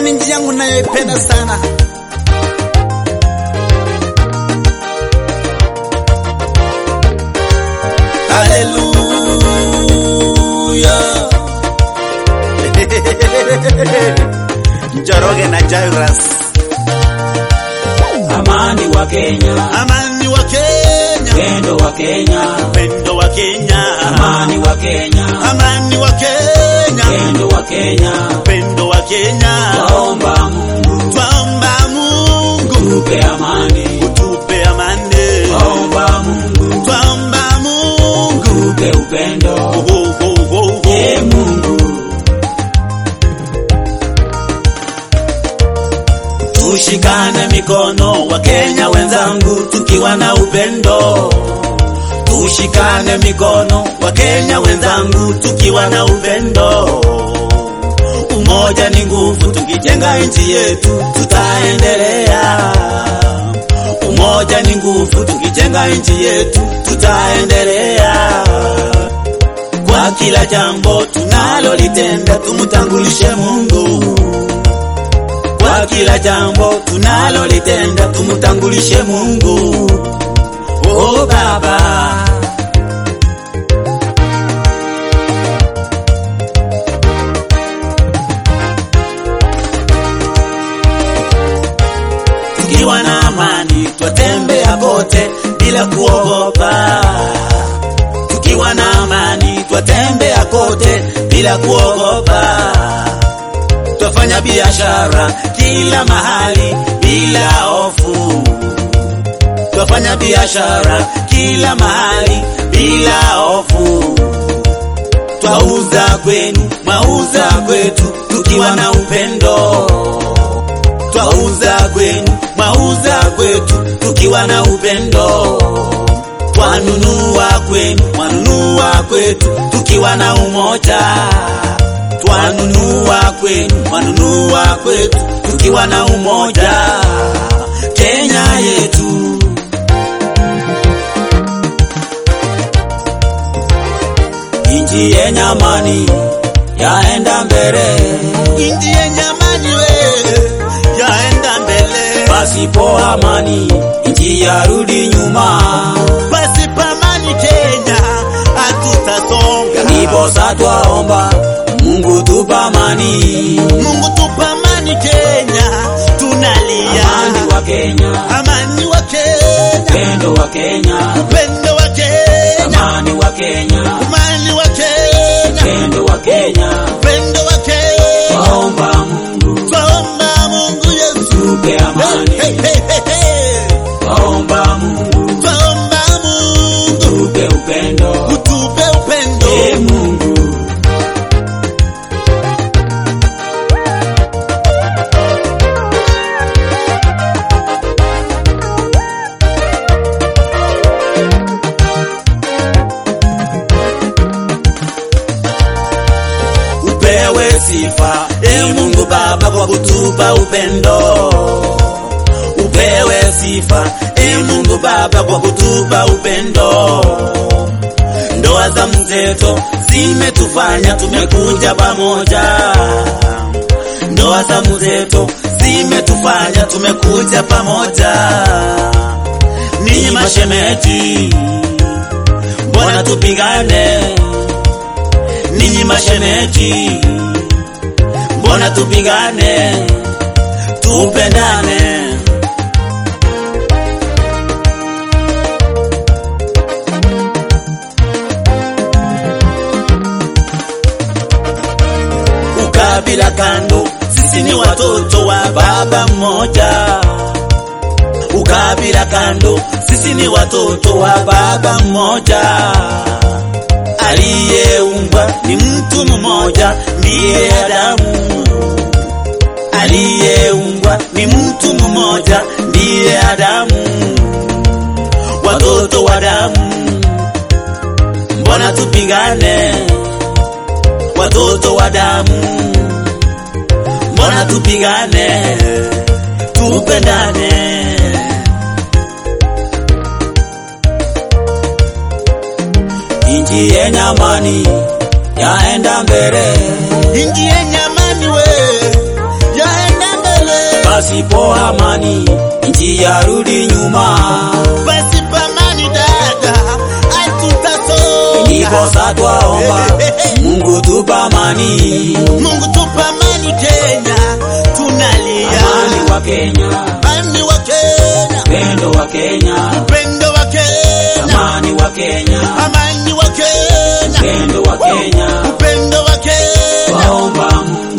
ni nchi yangu nayoipenda sana. Haleluya. Njoroge na Jairus. Amani wa Kenya, Amani wa Kenya, pendo wa Kenya, upendo wa Kenya. amani wa Kenya, Amani wa Kenya, pendo wa Kenya. upendo wa Kenya. Twaomba Mungu Twaomba Mungu tupe amani, utupe amani. twaomba Mungu Twaomba Mungu tupe upendo. oh, oh, oh, oh. Ee Mungu, Tushikane mikono wa Kenya wenzangu, tukiwa na upendo. Tushikane mikono wa Kenya wenzangu, tukiwa na upendo. Umoja ni nguvu, tukijenga nchi yetu tutaendelea. Umoja ni nguvu, tukijenga nchi yetu tutaendelea. Kwa kila jambo tunalolitenda, tumtangulishe Mungu kwa kila jambo tunalolitenda tumtangulishe Mungu. Oh Baba, tukiwa na amani twatembea kote bila kuogopa. Tukiwa na amani twatembea kote bila kuogopa twafanya biashara kila mahali bila hofu. Twafanya biashara kila mahali bila hofu. Twauza kwenu, mwauza kwetu, tukiwa na upendo. Twauza kwenu, mwauza kwetu, tukiwa na upendo. Twanunua kwenu, mwanunua kwetu, tukiwa na umoja twanunua kwenu, mwanunua kwetu, tukiwa na umoja. Kenya yetu inji yenye amani yaenda mbele, inji yenye amani we yaenda mbele. Pasipo amani inji yarudi nyuma, pasipo amani Kenya hatutasonga. Ndiposa twaomba Mungu tupa amani, Mungu tupa amani Kenya, tunalia amani wa Kenya, amani wa Kenya, pendo wa Kenya, upendo wa Kenya, amani wa Kenya, amani wa Kenya, pendo wa Kenya. upendo wa Kenya. Twaomba Mungu Twaomba Mungu Yesu, tupe amani, hey, hey, hey, hey. twaomba Mungu Twaomba Mungu tupe upendo. utupe upendo. Ee Mungu, upewe sifa e Mungu Baba kwa kutupa upendo. Upewe sifa e Mungu Baba kwa kutupa upendo. Ndoa za mzeto zimetufanya tumekuja pamoja. Ndoa za mzeto zimetufanya tumekuja pamoja. Ninyi mashemeji, mbona tupigane? ninyi mashemeji, mbona tupigane, tupendane. Ukabila kando, sisi ni watoto wa baba mmoja. Ukabila kando, sisi ni watoto wa baba mmoja aliyeungwa ni mtu mmoja, ndiye Adamu. Aliyeungwa ni mtu mmoja, ndiye Adamu. Watoto wa damu, mbona tupigane? Watoto wa damu, mbona tupigane? Tupendane. inji yenye amani yaenda mbele, inji yenye amani we yaenda pasipo amani nchi yarudi nyuma. Pasipo amani dada, hatutasonga. Ndiposa twaomba Mungu tupa amani, Mungu tupa amani Kenya, tunalia amani wa Kenya, amani wa Kenya, upendo wa Kenya, upendo wa Kenya, amani wa Kenya, amani wa Kenya, upendo wa Kenya, upendo wa Kenya. twaomba Mungu